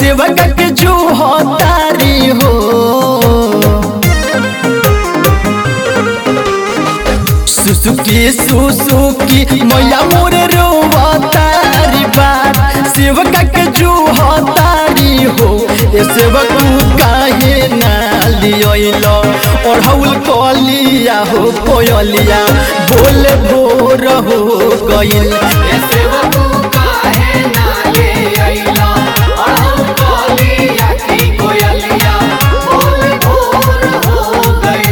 सेवक के जो तारी हो सुसुकी सुसुकी मैया मोर रोवतारी बात सेवक के जो तारी हो ए सेवक काहे ना लियो और हउल कलिया हो कोयलिया बोले भोर हो गइल ऐसे वो काहे ना ले अइला और हम कालिया की कोयलिया बोल भोर हो गइल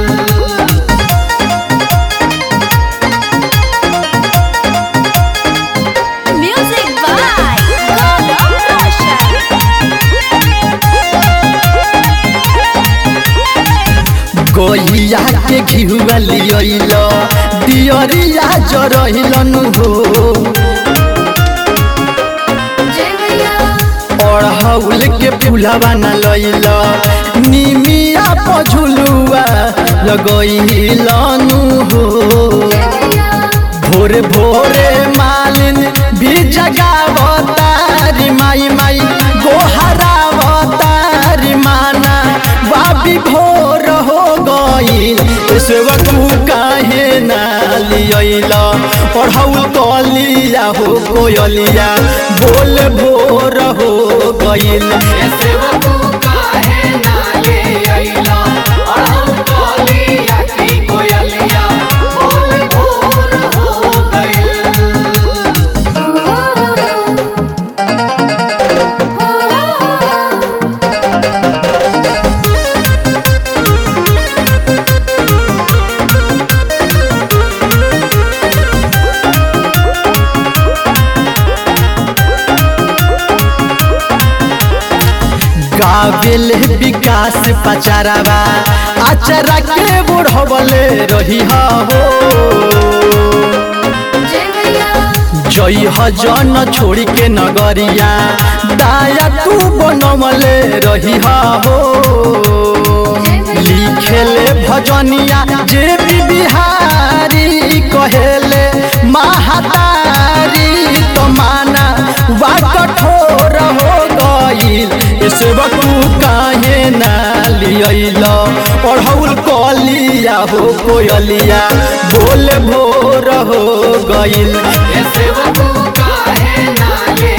Music by Gaurav Roshan. गैया के घिहुआ लियल दियरिया जरहिलन हो अड़हौल के फूलवा न लैल निमिया पझुलुआ लगैलन हो भोरे भोरे मालिन भी जगावतारी माई माई गोहरावतारी माना बाबी भोर हो गई सेवक काहे ना लियल पढ़ौल कलिया हो कोयलिया बोल भोर हो गईल ऐसे वो काहे ना ले अइला और हम कालिया की कोयलिया बोल भोर हो गइल गावेल विकास पचारावा आचरा के बुढ़वले रही हो जई जन छोड़ी के नगरिया दाया तू बनमले रही हो लिखेले भजनिया जे भी बिहारी कहेले महातारी तो माना वा कठोर हो गईल सेवक काहे ना लियल पढ़ौल कलिया हो कोयलिया बोल भोर हो गईल ऐसे वो काहे ना ले